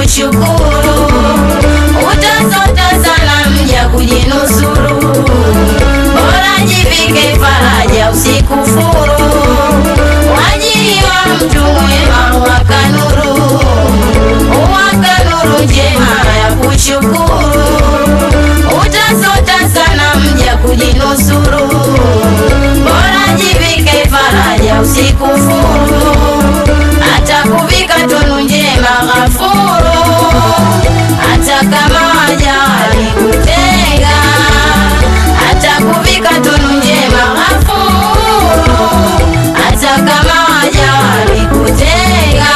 kushukuru, utasota sana mja kujinusuru, bora jivike faraja usikufuru, wajiliwa mtu mwema wakanuru, wakanuru njema ya kushukuru, utasota sana mja kujinusuru, bora jivike faraja usikufuru, atakuvika tunu njema ghafuru, hata kama waja walikutenga, atakuvika tunu njema ghafuru, hata kama waja walikutenga.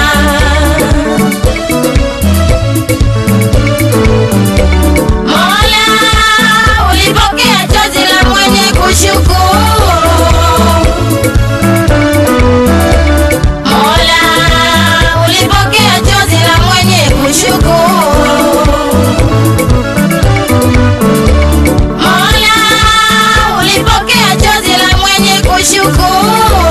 Mola, ulipokea chozi la mwenye kushukuru. Mola, ulipokea chozi la mwenye kushukuru. Mola, ulipokea chozi la mwenye kushukuru.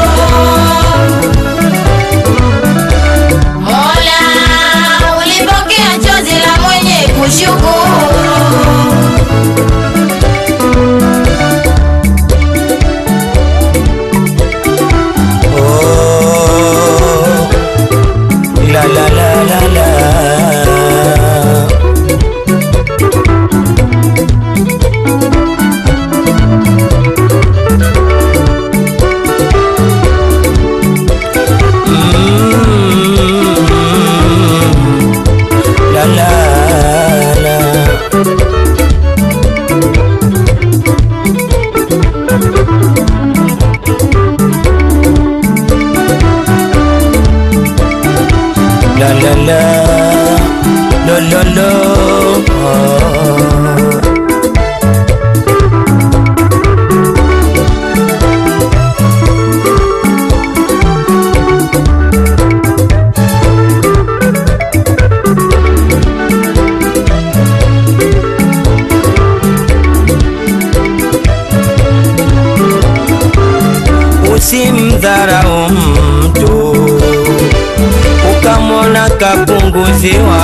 Mola, ulipokea chozi la mwenye kushukuru. Oh, la la la la la. Mm, la la la. La la la, lo lo lo. Oh. Usimdharau mtu ukamwona kapunguziwa,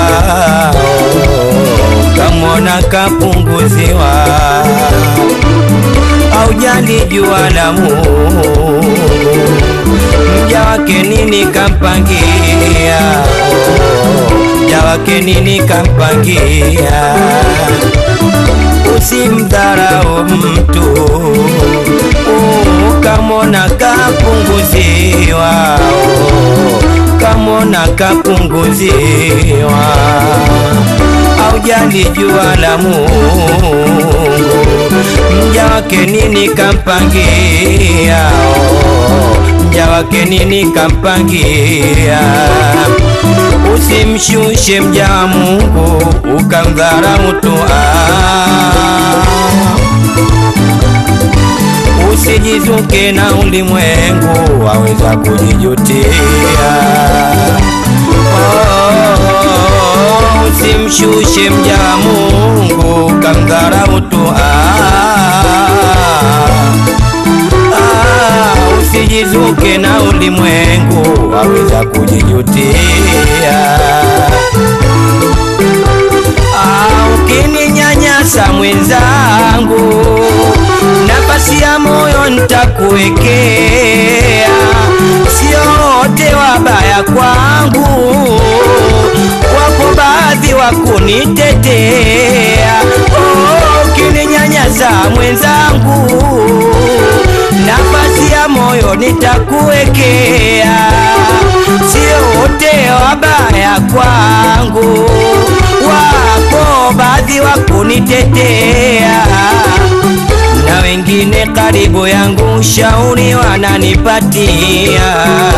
ukamwona kapunguziwa, aujali jua la Mungu, mja wake nini kampangia, mja wake nini kampangia, usimdharau mtu ukamwona kapunguziwa, kamwona kapunguziwa, aujali jua la Mungu, mja wake nini kampangia, mja wake nini kampangia. Usimshushe mja wa Mungu ukamdharau tu ah. Usijizuke na ulimwengu waweza kujijutia. Oh, usimshushe mja wa Mungu kamdharau tu ah. Ah, usijizuke na ulimwengu waweza kujijutia. Ah, ukininyanyasa mwenzangu, nafasi ya moyo nitakuwekea, sio wote wabaya kwangu, wapo baadhi wa kunitetea. Oh, ukininyanyasa mwenzangu, nafasi ya moyo nitakuwekea, sio wote wabaya kwangu, wapo baadhi wa kunitetea na wengine karibu yangu ushauri wananipatia,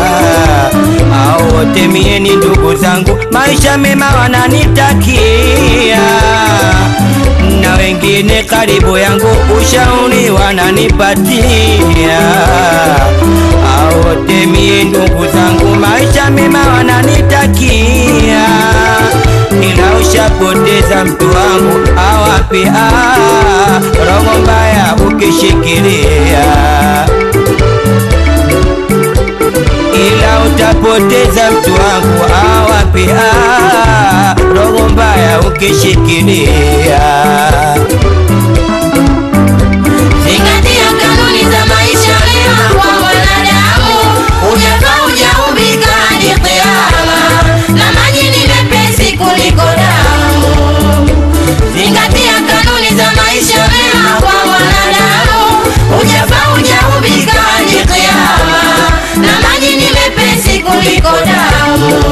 au wote mie ni ndugu zangu, maisha mema wananitakia, na wengine karibu yangu ushauri wananipatia, au wote mie ndugu zangu, maisha mema wananitakia ila ushapoteza mtu wangu awapi ah, roho mbaya ukishikilia, ila utapoteza mtu wangu awapi ah, ukishikilia Zingatia kanuni za maisha mema kwa mwanadamu, hujafa hujaumbika hadi kiyama, na maji ni mepesi kuliko damu. Zingatia kanuni za maisha mema kwa mwanadamu, hujafa hujaumbika hadi kiyama, na maji ni mepesi kuliko damu.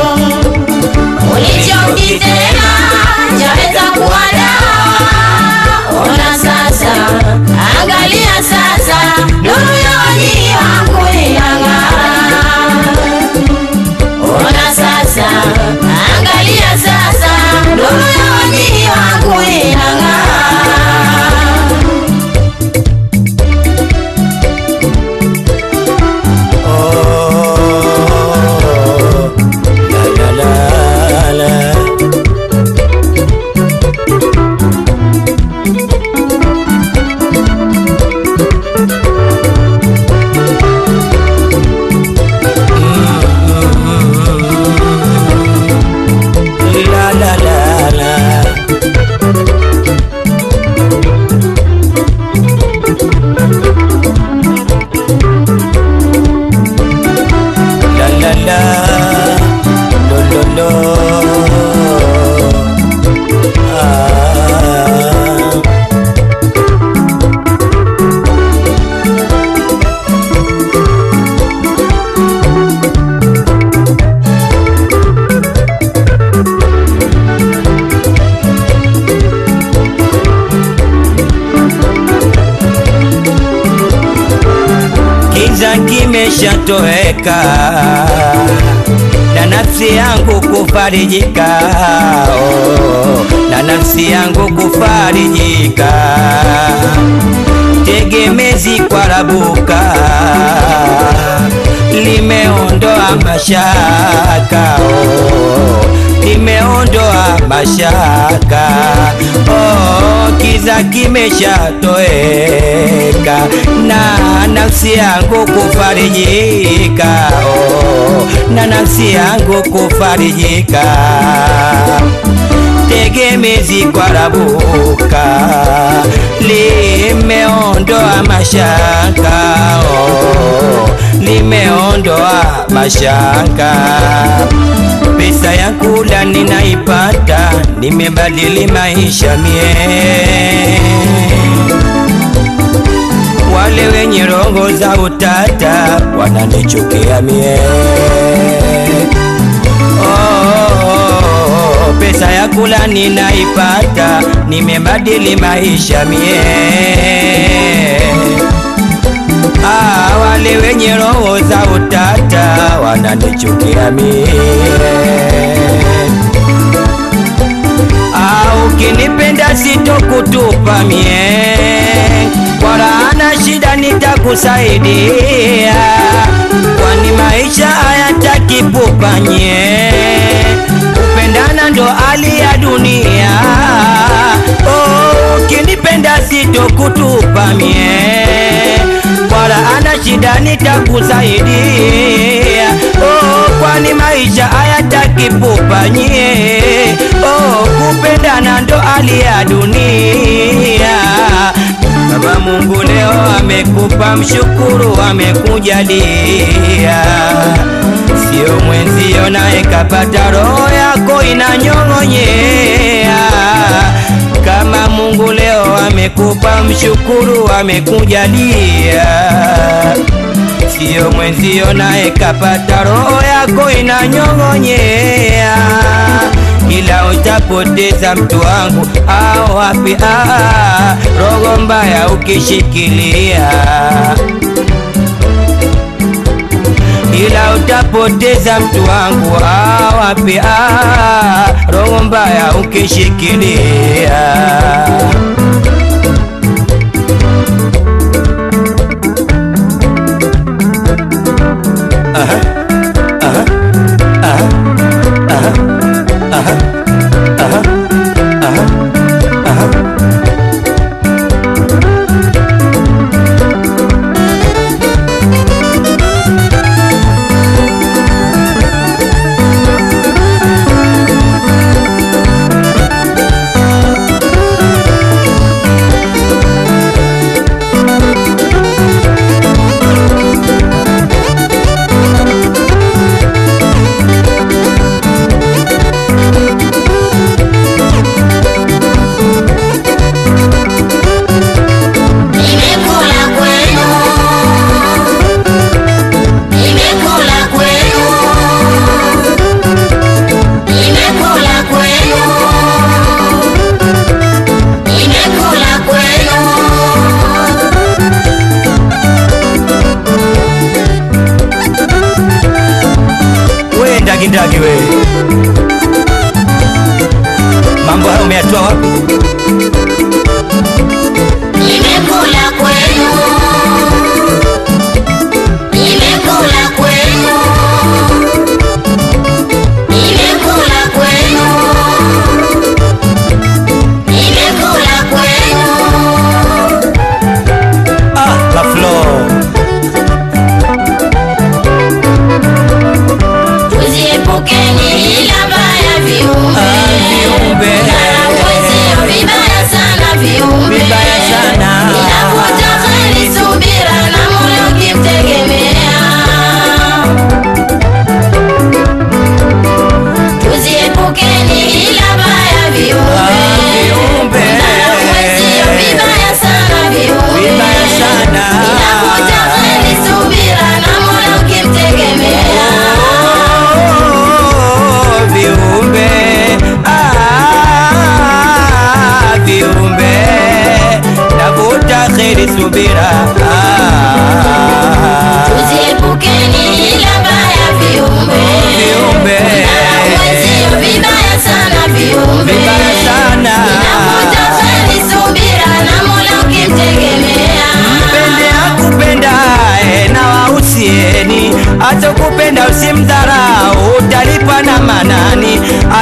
Ulichokitema chaweza kuwa dawa. Ona sasa, angalia sasa, nuru ya waji wako inang'aa. Ona sasa, angalia sasa, nuru ya waji wako inang'aa. Oh, la, la, la, la. La la la la. La la la. Lo lo lo. Ah. Kiza kimeshatoweka na nafsi yangu kufarijika, oh, na nafsi yangu kufarijika, tegemezi kwa rabuka limeondoa mashaka oh, limeondoa mashaka oh, kiza kimeshatoweka na nafsi yangu kufarijika oh, na nafsi yangu kufarijika tegemezi kwa rabuka limeondoa mashaka oh, limeondoa mashaka pesa ya kula ninaipata nimebadili maisha mie wale wenye roho za utata wananichukia mie oh, pesa ya kula ninaipata nimebadili maisha mie ah, wale wenye roho za utata wananichukia mie Ah, ukinipenda sitokutupa mie, wala ana shida nitakusaidia, kwani maisha hayataki pupa nye, kupendana ndo hali ya dunia. Oh, ukinipenda sitokutupa mie, wala ana shida nitakusaidia, oh, kwani maisha hayataki pupa nye, oh, kupendana ndo hali ya dunia. Baba Mungu leo amekupa, mshukuru, amekujalia, sio mwenzio naye kapata, roho yako inanyong'onyea. Kama Mungu leo amekupa, mshukuru, amekujalia, sio mwenzio naye kapata, roho yako inanyong'onyea ila utapoteza mtu wangu au wapi? Ah, roho mbaya ukishikilia, ila utapoteza mtu wangu au wapi? Ah, roho mbaya ukishikilia. Aha, aha, aha, aha, aha, aha, aha, aha.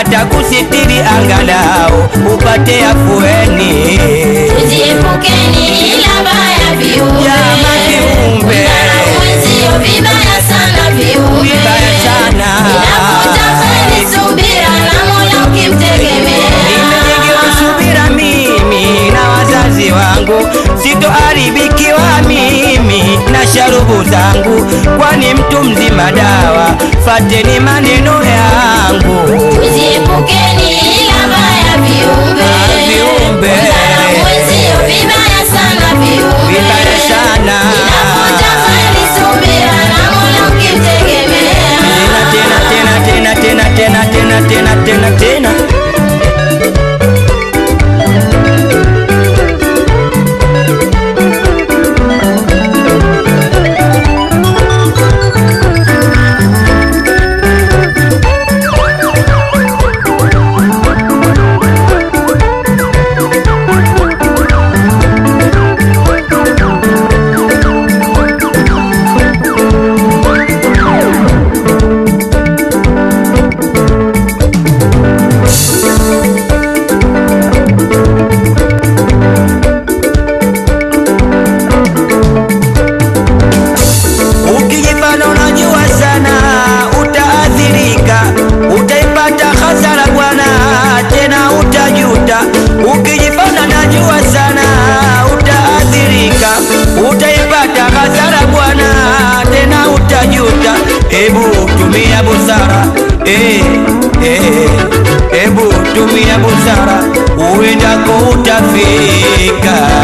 watakusitiri angalau upate afueni. Tujiepukeni ila baya viumbe. Jama viumbe. Kudharau wenzio vibaya sana viumbe. Vibaya sana. Inapotafani subira na Mola ukimtegemea. Nimejengewa subira mimi na wazazi wangu, sitoharibikiwa mimi na sharubu zangu, kwani mtu mzima dawa. Fateni maneno yangu. Tujiepukeni ila baya viumbe. Viumbe. Kudharau wenzio vibaya sana viumbe. Vibaya sana. Inapotafani subira na Mola ukimtegemea. Tena tena tena tena tena tena tena tena tena tena Ukijifanya unajua sana utaathirika, utaipata hasara bwana, tena utajuta. Ukijifanya unajua sana utaathirika, utaipata hasara bwana, tena utajuta. Ebu tumia busara eh, eh, ebu tumia busara, uendako utafika.